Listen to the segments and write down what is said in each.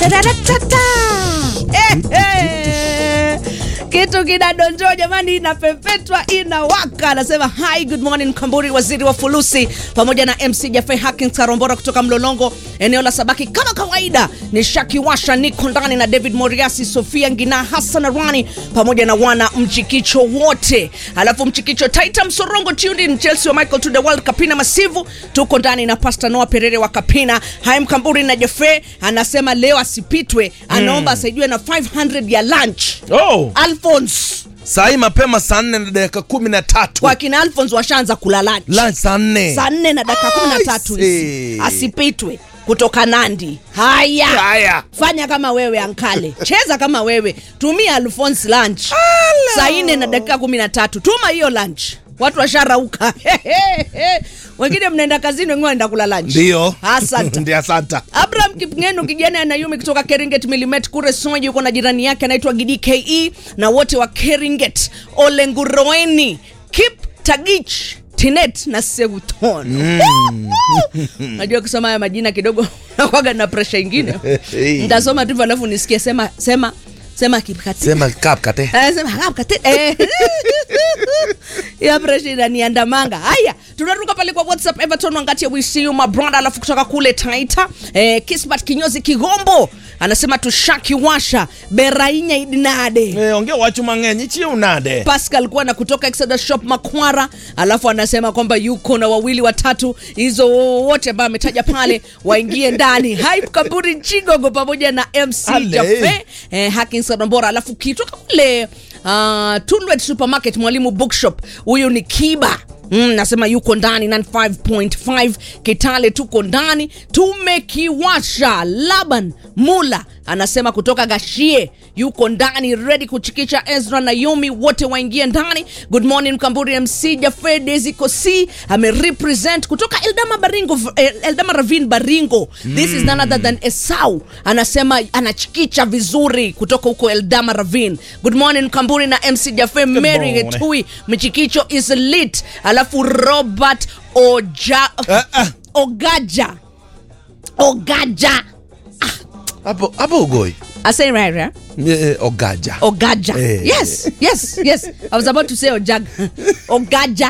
Tararatata. Eh, eh. kitu kinadonjoa jamani, inapepetwa inawaka. Anasema hi good morning Kamburi, waziri wa fulusi, pamoja na MC Jaffe Hackins Karombora kutoka Mlolongo, eneo la Sabaki. Kama kawaida ni Shaki Washa, niko ndani na David Moriasi, Sofia Ngina, Hassan Arwani pamoja na wana mchikicho wote, alafu mchikicho Taita Msorongo tuned in Chelsea wa Michael to the World Kapina Masivu, tuko ndani na Pastor Noah Perere wa Kapina. Haim Kamburi na Jaffe anasema leo asipitwe, anaomba asaidiwe na 500 ya lunch. Oh, Alphonse saa hii mapema saa nne na dakika kumi na tatu kwa kina Alphonse washaanza kula lunch lunch saa nne saa nne na dakika kumi na tatu hizi see. asipitwe kutoka Nandi. Haya, Haya. fanya kama wewe ankale, cheza kama wewe, tumia Alphonse lunch saa nne na dakika kumi na tatu tuma hiyo lunch, watu washarauka wengine mnaenda kazini, wengine wanaenda kula lunch. Ndio. asante. Ndio, asante. Abraham Kipngeno kijana anayumi kutoka Keringet Milimet kure Soji yuko na jirani yake anaitwa Gidi KE na wote wa Keringet Olenguroeni Kip Tagich Tinet na Seuton. Najua kusoma haya majina kidogo nakwaga na presha ingine. Nitasoma tu hivyo alafu nisikie sema sema sema Kipkati. Sema kapkate. Eh, sema Kipkati. Eh. ya presha inaniandamanga. Haya, tunaruka pale kwa WhatsApp Everton Wangati we see you my brother, alafu kutoka kule Taita eh, Kisbat Kinyozi Kigombo anasema tushaki washa berainya idinade Eh, ongea wachu mang'eny chie unade Pascal kuwa na kutoka Exodus Shop Makwara, alafu anasema kwamba yuko na wawili watatu, hizo wote ambao ametaja pale waingie ndani. Hype Kaburi Chigogo pamoja na MC Ale. Jaffe eh, Hakins Rombora, alafu kitoka kule uh, Tulwet Supermarket Mwalimu Bookshop, huyu ni Kiba Mm, nasema yuko ndani 95.5 Kitale, tuko ndani tumekiwasha. Laban Mula anasema kutoka Gashie yuko ndani ready kuchikisha. Ezra na Yumi wote waingie ndani. Good morning Mkamburi, MC Jaffe Desi Kosi amerepresent kutoka Eldama Baringo, eh, Eldama Ravin Baringo. This is none other than Esau anasema anachikicha vizuri kutoka huko Eldama Ravin. Good morning Mkamburi na MC Jaffe Mary morning. Getui mchikicho is lit. Alafu Robert Oja, Ah, ah. Ogaja Ogaja hapo hapo ugoi I say right, right? Eh, eh, ogaja Ogaja. Eh. Yes, yes, yes. I was about to say Ojag. Ogaja.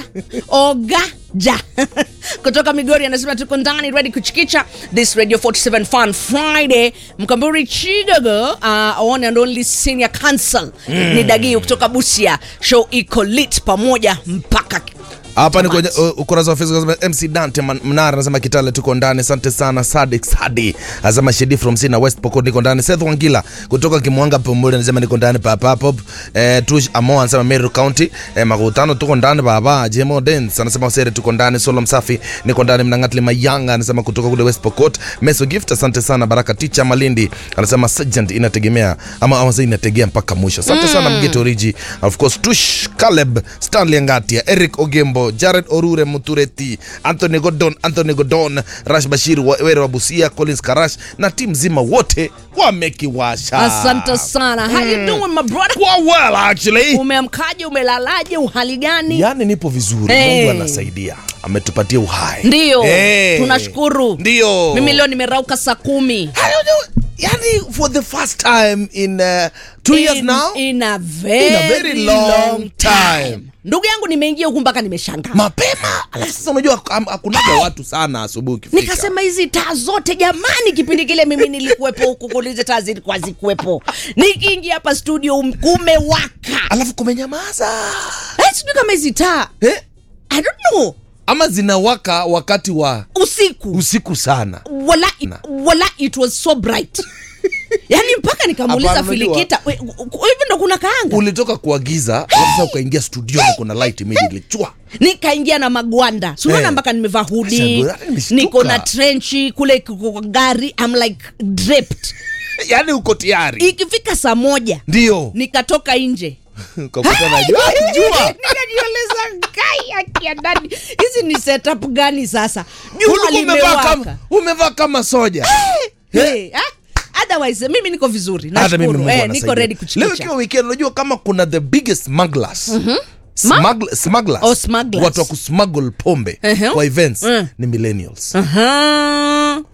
Ogaja. Kutoka Migori anasema tuko ndani ready kuchikicha this Radio 47 Fun Friday. Mkamburi Chigogo, uh, one and only senior counsel ni Dagio kutoka Busia. Show iko lit pamoja mpaka hapa ni kwenye Tamati. uh, ukurasa wa Facebook anasema MC Dante Man- Mnara anasema Kitale tuko ndani. Asante sana Sadik Sadi anasema Shedi from Sina West Pokot niko ndani. Seth Wangila kutoka Kimwanga Pomole anasema niko ndani papa pop. Eh, Tush Amo anasema Meru County. Eh, Makutano tuko ndani baba. Jemo Dance anasema Sere tuko ndani. Solo Msafi niko ndani. Mnangatli Mayanga anasema kutoka kule West Pokot. Meso Gift asante sana. Baraka Ticha Malindi anasema Sergeant inategemea ama ama inategea mpaka mwisho. Asante sana Mgeto Origi. Of course Tush Caleb Stanley Ngatia Eric Ogembo Jared Orure Mutureti Anthony Godon Anthony Godon Rash Bashir wa- Were wa Busia Collins Karash na timu zima wote wamekiwasha. Asante sana. How you doing my brother? Kwa well actually. Umeamkaje, umelalaje, uhali gani? Yaani nipo vizuri. Hey. Mungu anasaidia. Ametupatia uhai. Ndiyo, Hey. tunashukuru. Ndio. Mimi leo nimerauka saa kumi. I don't know. Yani for the first time in uh, two years In- now. in a very, In a very long time. Ndugu yangu nimeingia huku mpaka nimeshangaa. mapema alafu sasa unajua ham- hakunaga watu sana asubuhi ukifika. Nikasema hizi taa zote jamani, kipindi kile mimi nilikuwepo huku, kulize taa zilikuwa zikuwepo. Nikiingia hapa studio um- kumewaka. alafu kumenyamaza Eh, sijui kama hizi taa eh? I don't know, ama zinawaka wakati wa usiku usiku sana wala, wala it was so bright yani mpaka nikamuuliza Hapana, unajua- Filikita, "We, u- u- hivi ndo kuna kaanga? ulitoka kuagiza alafu sasa ukaingia studioni kuna light immediately chwa nikaingia na magwanda sunaona Eh. mpaka nimevaa hudi Sasa, hata nimeshtuka. niko na trenchi kule kwa kwa gari I'm like draped yaani uko tayari ikifika saa moja ndio nikatoka nje ukakuta na jua jua nikajioleza kai akia ndani hizi ni setup gani sasa jua Ulikuwa umevaa limewaka kama umevaa kama soja hey, ah, otherwise mimi niko vizuri hata mimi nashukuru Mungu eh, anasaidia. niko ready leo kuchikicha ikiwa weekend unajua kama kuna the biggest smugglers Ma- Smuggle- smugglers. Oh, smugglers. watu wa kusmuggle pombe Uh-huh. kwa events Mm. ni millennials Aha.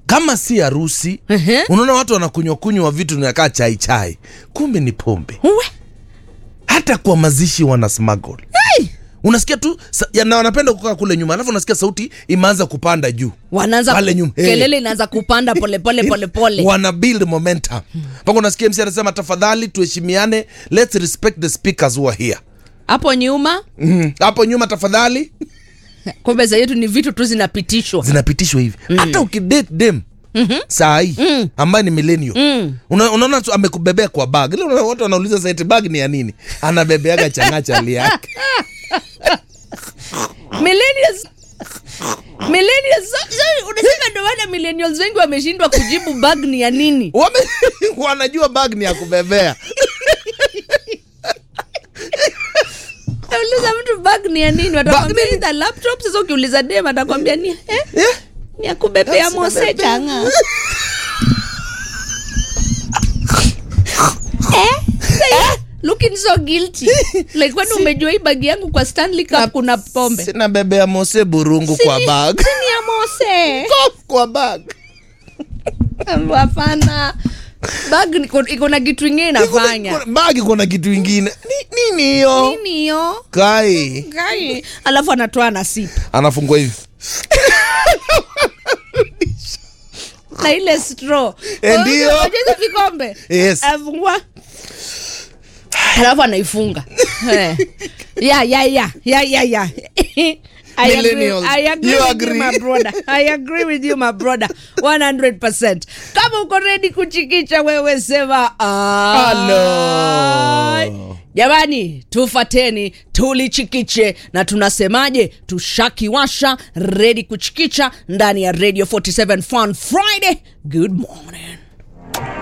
kama si harusi Ehe. unaona watu wanakunywa kunywa vitu nakaa chai chai kumbe ni pombe Uwe. hata kwa mazishi wana smuggle Hey! unasikia tu sa- ya- na wanapenda kukaa kule nyuma alafu unasikia sauti imeanza kupanda juu wanaanza Pale ku- nyuma. Hey. kelele inaanza kupanda polepole polepole wana build momentum mpaka unasikia msi anasema tafadhali tuheshimiane let's respect the speakers who are here hapo nyuma Mhm. hapo nyuma tafadhali kumbe za yetu ni vitu tu zinapitishwa zinapitishwa hivi hata ukidate dem saa hii ambaye ni millennial Una- unaona tu amekubebea kwa bag ile unaona watu wanauliza saiti bag ni ya nini anabebeaga changachali yake millennials millennials so, so, unasema ndio maana millennials wengi wameshindwa kujibu bag ni ya nini Wame, wanajua bag ni ya kubebea uliza mtu bag ni ya nini watakwambia ni the laptop sasa ukiuliza dem atakwambia ni eh, yeah. ni ya kubebea That's mose kubebea. changa eh? Say, looking so guilty like kwani umejua hii bagi yangu kwa Stanley Cup kuna pombe sina bebea mose burungu kwa Si- bag si ni ya mose kwa bag hapana bag niko- iko na kitu ingine inafanya bag kuna kitu ingine Ni- nini hiyo nini hiyo kai Gai. alafu anatoa na sip anafungua hivi na ile straw Eh, ndio. Unajua hizo vikombe Yes. afungua alafu anaifunga Eh. ya ya ya ya ya ya I agree, Millennials. I agree You with agree. you, my brother. I agree with you, my brother. 100%. Kama uko ready kuchikicha wewe sema Hello. "Ai." Jamani, tufateni tulichikiche, na tunasemaje? Tushakiwasha redi kuchikicha ndani ya Radio 47 Fun Friday. Good morning.